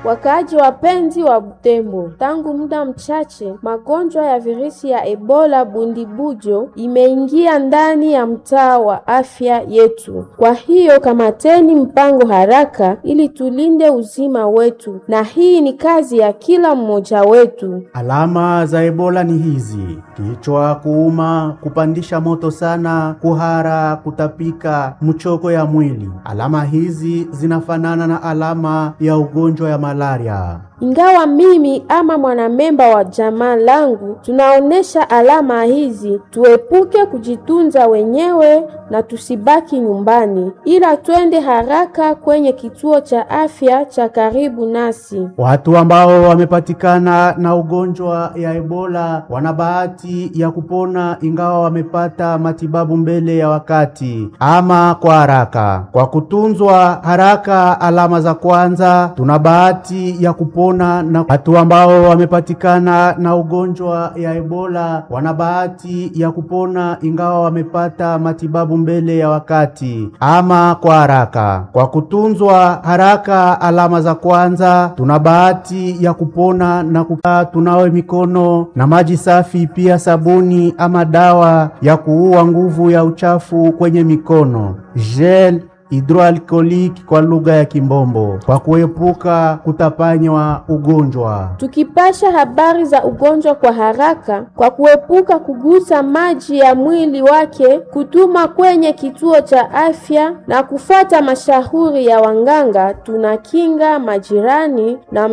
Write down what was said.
Wakaaji wapenzi wa Butembo, tangu muda mchache magonjwa ya virusi ya Ebola bundibujo imeingia ndani ya mtaa wa afya yetu. Kwa hiyo kamateni mpango haraka ili tulinde uzima wetu, na hii ni kazi ya kila mmoja wetu. Alama za Ebola ni hizi: kichwa kuuma, kupandisha moto sana, kuhara, kutapika, mchoko ya mwili. Alama hizi zinafanana na alama ya ugonjwa ya malaria. Ingawa mimi ama mwanamemba wa jamaa langu tunaonesha alama hizi, tuepuke kujitunza wenyewe na tusibaki nyumbani, ila twende haraka kwenye kituo cha afya cha karibu nasi. Watu ambao wamepatikana na ugonjwa ya Ebola wana bahati ya kupona ingawa wamepata matibabu mbele ya wakati ama kwa haraka. Kwa kutunzwa haraka alama za kwanza, tuna bahati ya kupona na watu ambao wamepatikana na ugonjwa ya Ebola wana bahati ya kupona ingawa wamepata matibabu mbele ya wakati ama kwa haraka. Kwa kutunzwa haraka alama za kwanza, tuna bahati ya kupona na kukaa tunawe mikono na maji safi, pia sabuni ama dawa ya kuua nguvu ya uchafu kwenye mikono, gel hidroalkoliki kwa lugha ya Kimbombo, kwa kuepuka kutapanywa ugonjwa. Tukipasha habari za ugonjwa kwa haraka, kwa kuepuka kugusa maji ya mwili wake, kutuma kwenye kituo cha afya na kufuata mashauri ya wanganga, tunakinga majirani na